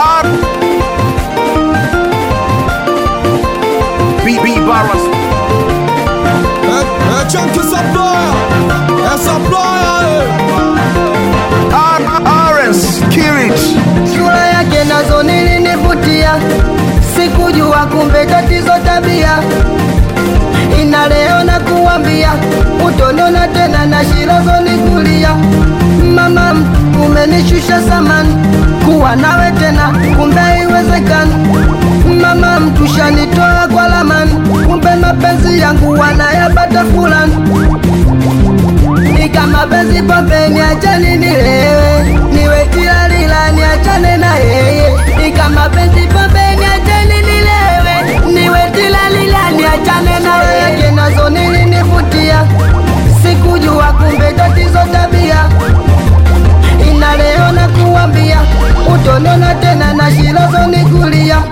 B B Barras. É, é Chunky Supplier, é Supplier, Arens Kirich. Sura yake nazo nilinivutia, sikujua kumbe tatizo tabia. Ina leo na kuambia, utoniona tena na shirazo nikulia. Mama, umenishusha samani, kuwa nawe tena kumbe haiwezekani. Mama, mtushanitoa kwa lamani, kumbe mapenzi yangu wanayapata fulani Ika mapenzi pombe niachane nilewe, niwe tilalila niachane na yeye. Ika mapenzi pombe niachane nilewe, niwe tilalila niachane na yeye. Yake nazo nilinivutia, sikujua kumbe tatizo tabia. Ina leo na kuambia, utonona tena na shilozo nikulia.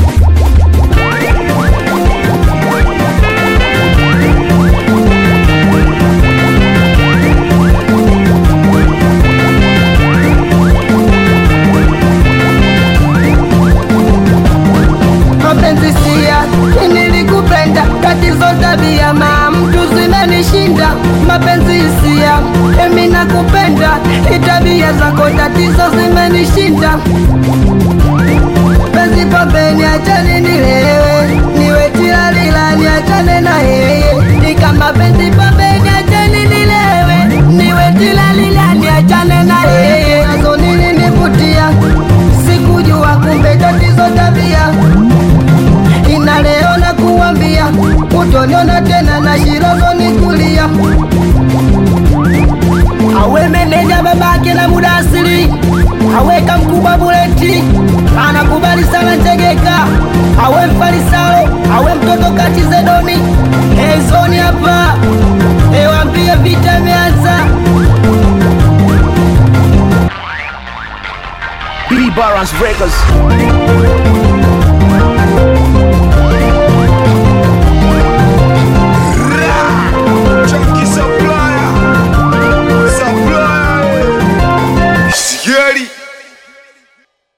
mapenzi sia nilikupenda tatizo tabia ma mtu zinanishinda mapenzi sia emi nakupenda itabia zako tatizo zimenishinda penzi pombe niachane nilewe niwe tilalila niachane na yeye nikama penzi pombe niachane nilewe niwe tilalila niachane na yeye nazo nilinivutia sikujua kumbe tatizo tabia ina leo na kuambia utoniona tena na shirozo nikulia awe meneja babake na muda asili aweka mkubwa buleti anakubali sana njegeka awe mfarisalo awe mtoto kati zedoni ezoni hapa ewambie vita imeanza B Barras Records.